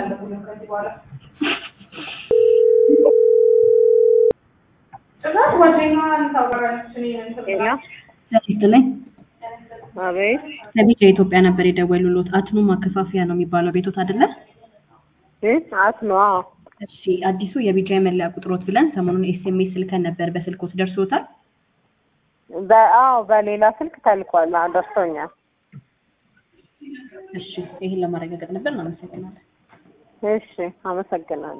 አለብንም ከዚህ በኋላ ጭራሽ ጓደኛዋን ታወራለች። እኔ እንትን ሄሎ ስትለኝ አቤት ከቢጫ የኢትዮጵያ ነበር የደወሉሎት። አትኑ ማከፋፈያ ነው የሚባለው ቤቶት አይደለ? እ አት ነው አዎ እሺ አዲሱ የቢጫ የመለያ ቁጥሮት ብለን ሰሞኑን ኤስኤምኤስ ልከን ነበር። በስልኮት ደርሶታል? በአዎ በሌላ ስልክ ተልኳል አዎ ደርሶኛል እሺ ይህን ለማረጋገጥ ነበር። እናመሰግናለን። እሺ አመሰግናለሁ